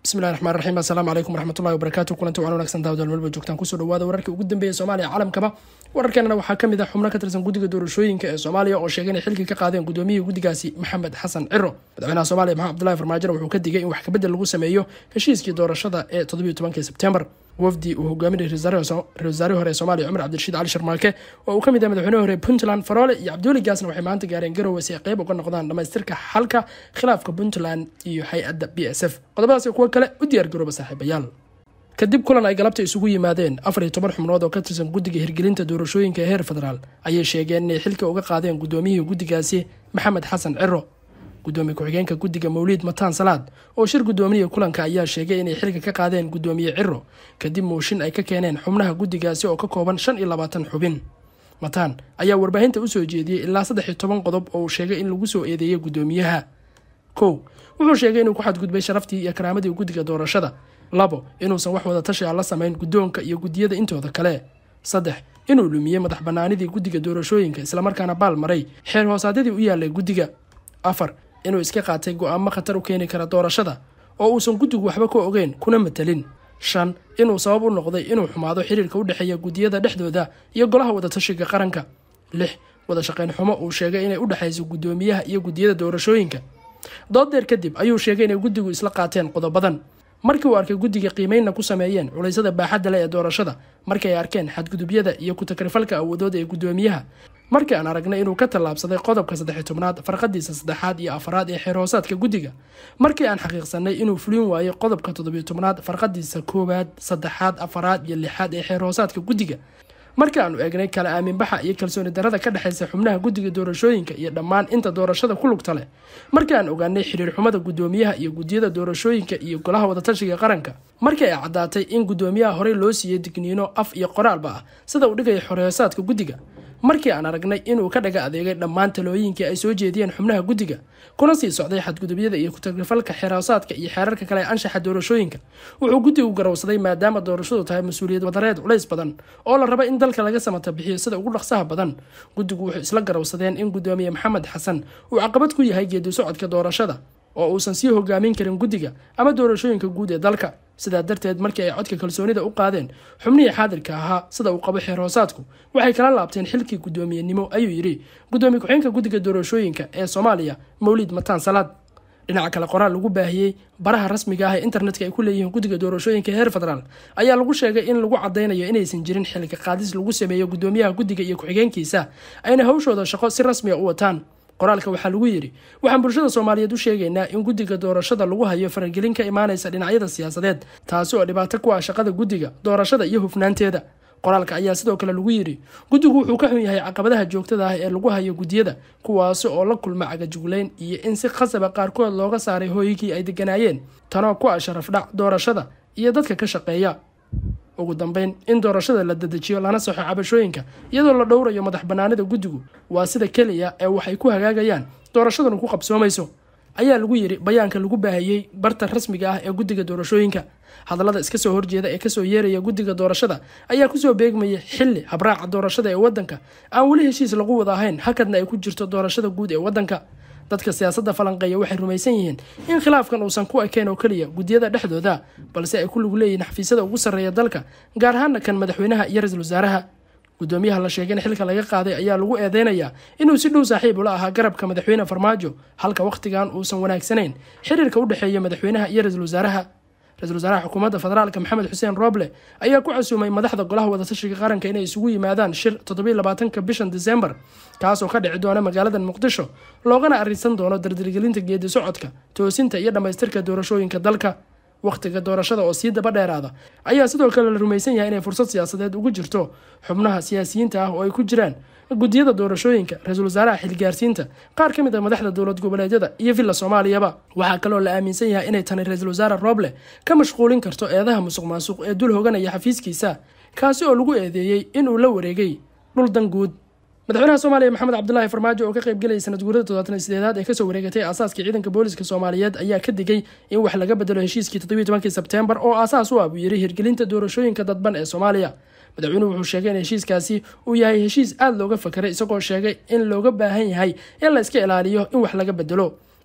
bismillahi raxmaan raxiim assalaamu calaykum waraxmatullahi wabarakaatu kulanti waan wanaagsan daawadaal melba joogtaan kusoo dhawaada wararkii ugu dambeeyay soomaaliya caalamkaba wararkeenana waxaa ka mid ah xubno ka tirsan guddiga doorashooyinka ee soomaaliya oo sheegay inay xilkii ka qaadeen gudoomiyihii guddigaasi maxamed xasan ciro madaxweynaha soomaaliya maxamed abdullahi farmaajona wuxuu ka digay in wax kabedel lagu sameeyo heshiiskii doorashada ee toddobiyo tobankii sebtembar wafdi uu hogaaminayay ra-isul wasaarihii hore ee soomaaliya cumar cabdirashiid cali sharmaake oo uu ka mid yahay madaxweynahi hore puntland faroole iyo cabdiweli gaasna waxay maanta gaareen garowe si ay qeyb uga noqdaan dhamaystirka xalka khilaafka puntland iyo hay-adda b s f qodobadaas iyo kuwo kale u diyaar garooba saaxiibayaal kadib kulan ay galabta isugu yimaadeen afar iyo toban xubnood oo ka tirsan guddiga hirgelinta doorashooyinka ee heer federaal ayay sheegeen inay xilka uga qaadeen guddoomiyihii guddigaasi maxamed xasan ciro gudoomiye ku-xigeenka guddiga mawliid mataan salaad oo shir guddoomiya kulanka ayaa sheegay inay xilka ka qaadeen guddoomiye ciro kadib mooshin ay ka keeneen xubnaha guddigaasi oo ka kooban shan iyo labaatan xubin mataan ayaa warbaahinta usoo jeediyey ilaa saddex iyo toban qodob oo uu sheegay in lagu soo eedeeyay guddoomiyaha kow wuxuu sheegay inuu ku xadgudbay sharaftii iyo karaamadii guddiga doorashada labo inuusan wax wada tashi a la samayn guddoonka iyo guddiyada intooda kale saddex inuu lumiyey madax bannaanidii guddiga doorashooyinka islamarkaana baal maray xeer hoosaadyadii u yaalay guddiga afar inuu iska qaatay go-aamo khatar u keeni kara doorashada oo uusan guddigu waxba ka ogeyn kuna matelin shan inuu sabab u noqday inuu xumaado xiriirka u dhexeeya guddiyada dhexdooda iyo golaha wadatashiga qaranka lix wada shaqayn xumo uu sheegay inay u dhexayso guddoomiyaha iyo guddiyada doorashooyinka dooddeer kadib ayuu sheegay inay guddigu isla qaateen qodobadan markii uu arkay guddiga qiimeynna ku sameeyeen culaysada baaxadda leh ee doorashada markii ay arkeen xadgudubyada iyo ku-takrifalka awoodooda ee guddoomiyaha markii aan aragnay inuu ka tallaabsaday qodobka saddex tobnaad farqadiisa saddexaad iyo afaraad ee xeer hoosaadka guddiga markii aan xaqiiqsanay inuu fulin waayey qodobka toddobiyo tobnaad farqadiisa koowaad saddexaad afaraad iyo lixaad ee xeer hoosaadka guddiga markii aanu eegnay kala aaminbaxa iyo kalsooni darada ka dhexaysa xubnaha guddiga doorashooyinka iyo dhammaan inta doorashada ku lugta leh markii aan ogaanay xiriir xumada guddoomiyaha iyo guddiyada doorashooyinka iyo golaha wadatashiga qaranka markii ay caddaatay in guddoomiyaha horey loo siiyey digniino af iyo qoraalba ah sida uu dhigaya xoreysaadka guddiga markii aan aragnay inuu ka dhaga adeegay dhammaan talooyinkii ay soo jeediyeen xubnaha guddiga kuna sii socday xadgudubyada iyo ku-tagrifalka xeroosaadka iyo xeerarka kale ee anshaxa doorashooyinka wuxuu guddigu garowsaday maadaama doorashadu tahay mas-uuliyad wadareed culays badan oo la raba in dalka laga samata bixiyo sida ugu dhaqsaha badan guddigu wuxuu isla garowsadeen in guddoomiye maxamed xasan uu caqabad ku yahay geedi socodka doorashada oo uusan sii hogaamin karin guddiga ama doorashooyinka guud ee dalka sidaa darteed markii ay codka kalsoonida u qaadeen xubnihii xaadirka ahaa sida uu qabo xeer hoosaadku waxay kala laabteen xilkii guddoomiyenimo ayuu yidhi guddoomiye ku-xeenka guddiga doorashooyinka ee soomaaliya mawliid mataan salaad dhinaca kale qoraal lagu baahiyey baraha rasmiga ah ee internetka ay ku leeyihiin guddiga doorashooyinka heer federaal ayaa lagu sheegay in lagu cadaynayo inaysan jirin xilka qaadis lagu sameeyo guddoomiyaha guddiga iyo ku-xigeenkiisa ayna hawshooda shaqo si rasmiga u wataan qoraalka waxaa lagu yidhi waxaan bulshada soomaaliyeed u sheegaynaa in guddiga doorashada lagu hayo faragelin ka imaanaysa dhinacyada siyaasadeed taasi oo dhibaato ku ah shaqada guddiga doorashada iyo hufnaanteeda qoraalka ayaa sidoo kale lagu yidhi guddigu wuxuu ka xun yahay caqabadaha joogtada ah ee lagu hayo guddiyada kuwaasi oo la kulma cagajugleyn iyo in si khasaba qaarkood looga saaray hooyigii ay deganaayeen tanoo ku ah sharafdhac doorashada iyo dadka ka shaqeeya ugu dambeyn in doorashada la dedejiyo lana saxo cabashooyinka iyadoo la dhowrayo madax bannaanida guddigu waa sida keliya ee waxay ku hagaagayaan doorashaduna ku qabsoomayso ayaa lagu yidhi bayaanka lagu baahiyey barta rasmiga ah ee guddiga doorashooyinka hadallada iska soo horjeeda ee kasoo yeeraya guddiga doorashada ayaa kusoo beegmaya xilli habraaca doorashada ee waddanka aan weli heshiis lagu wada ahayn hakadna ay ku jirto doorashada guud ee waddanka dadka siyaasadda falanqeeya waxay rumaysan yihiin in khilaafkan uusan ku ekeen oo keliya guddiyada dhexdooda balse ay ku lug leeyihiin xafiisyada ugu sarreeya dalka gaar ahaana kan madaxweynaha iyo ra-iisul wasaaraha guddoomiyaha la sheegay in xilka laga qaaday ayaa lagu eedeynayaa inuu si dhow saaxiib ula ahaa garabka madaxweyne farmaajo halka wakhtigan uusan wanaagsanayn xiriirka u dhexeeya madaxweynaha iyo ra-iisul wasaaraha ra-isul wasaaraha xukuumadda federaalka maxamed xuseen roble ayaa ku casuumay madaxda golaha wadatashiga qaranka inay isugu yimaadaan shir toddobiy labaatanka bishan disembar kaasoo ka dhici doona magaalada muqdisho loogana arisan doono dardargelinta geedi socodka toosinta iyo dhammaystirka doorashooyinka dalka wakhtiga doorashada oo sii daba dheeraada ayaa sidoo kale la rumaysan yahay inay fursad siyaasadeed ugu jirto xubnaha siyaasiyiinta ah oo ay ku jiraan guddiyada doorashooyinka ra-iisul wasaaraha xilgaarsiinta qaar ka mid a madaxda dowlad goboleedyada iyo villa soomaaliyaba waxaa kaloo la aaminsan yahay inay tani ra-iisul wasaare roble ka mashquulin karto eedaha musuq maasuq ee dul hoganaya xafiiskiisa kaasi oo lagu eedeeyey inuu la wareegay dhul dan guud madaxweynaha soomaaliya maxamed cabdulaahi farmaajo oo ka qaybgelayay sanad guurada toddobaatan sideedaad ee kasoo wareegatay aasaaskii ciidanka booliska soomaaliyeed ayaa ka digay in wax laga bedelo heshiiskii toddobiyi tobankii sebteembar oo aasaas u ah buu yiri hirgelinta doorashooyinka dadban ee soomaaliya madaxweynuhu wuxuu sheegay in heshiiskaasi uu yahay heshiis aada looga fakaray isagoo sheegay in looga baahan yahay in la iska ilaaliyo in wax laga bedelo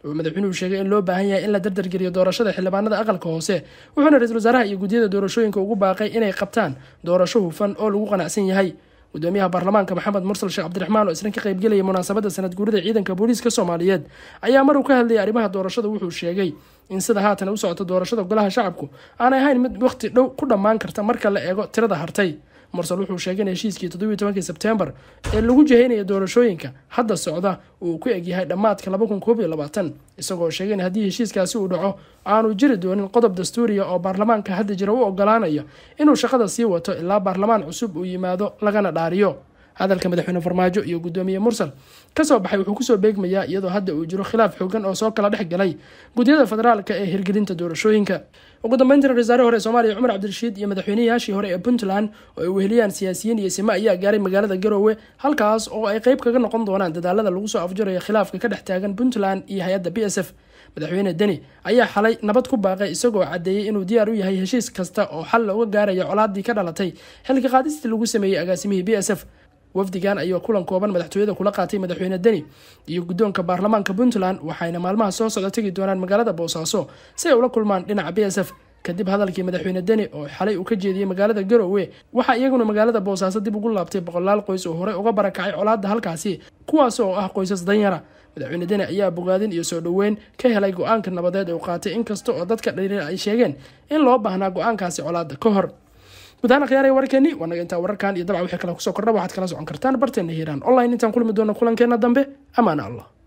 wuxuu madaxweynuhu sheegay in loo baahan yahay in la dardargeliyo doorashada xildhibaanada aqalka hoose wuxuuna ra-iisul wasaaraha iyo guddiyada doorashooyinka ugu baaqay inay qabtaan doorasho hufan oo lagu qanacsan yahay gudoomiyaha baarlamaanka maxamed mursal sheekh cabdiraxmaan oo isna ka qaybgelaya munaasabadda sanad guurida ciidanka booliiska soomaaliyeed ayaa mar uu ka hadlayay arrimaha doorashada wuxuu sheegay in sida haatan u socoto doorashada golaha shacabku aanay ahayn mid waqti dhow ku dhammaan karta marka la eego tirada hartay mursal wuxuu sheegay in heshiiskii toddobiyi tobankii sebtembar ee lagu jihaynaya doorashooyinka hadda socda uu ku egyahay dhammaadka laba kun koob iyo labaatan isagoo sheegay in haddii heshiiskaasi uu dhaco aanu jiri doonin qodob dastuuriya oo baarlamaanka hadda jira u ogolaanaya inuu shaqada sii wato ilaa baarlamaan cusub uu yimaado lagana dhaariyo hadalka madaxweyne farmaajo iyo gudoomiye mursal kasoo baxay wuxuu kusoo beegmayaa iyadoo hadda uu jiro khilaaf xoogan oo soo kala dhex galay guddiyada federaalka ee hirgelinta doorashooyinka ugu dambeyntina ra-iisaare hore ee soomaaliya cumar cabdirashiid iyo madaxweynayaashii hore ee puntland oo ay weheliyaan siyaasiyiin iyo sime ayaa gaaray magaalada garoowe halkaas oo ay qeyb kaga noqon doonaan dadaalada lagu soo afjarayo khilaafka ka dhex taagan puntland iyo hay-adda b s f madaxweyne deni ayaa xalay nabad ku baaqay isagoo caddeeyey inuu diyaar u yahay heshiis kasta oo xal looga gaarayo colaadii ka dhalatay xilka qaadistii lagu sameeyey agaasimihii b s f wafdigan ayaa kulan kooban madaxtooyada kula qaatay madaxweyne deni iyo guddoonka baarlamaanka puntland waxayna maalmaha soo socda tegi doonaan magaalada boosaaso si ay ula kulmaan dhinaca b s f kadib hadalkii madaxweyne deni oo xalay uu ka jeediyey magaalada garoowe waxaa iyaguna magaalada boosaaso dib ugu laabtay boqolaal qoys oo horey uga barakacay colaadda halkaasi kuwaas oo ah qoysas danyara madaxweyne deni ayaa bogaadin iyo soo dhoweyn ka helay go-aanka nabadeed ee uu qaatay inkasta oo dadka dhaliila ay sheegeen in loo baahnaa go-aankaasi colaadda ka hor gudahaan khiyaaraya warkeeni waa naga intaa wararkan iyo dabca wixii kale kusoo kordha waxaad kala socon kartaan barteena hiiraan online intaan kulmi doona kulankeena dambe amaana allah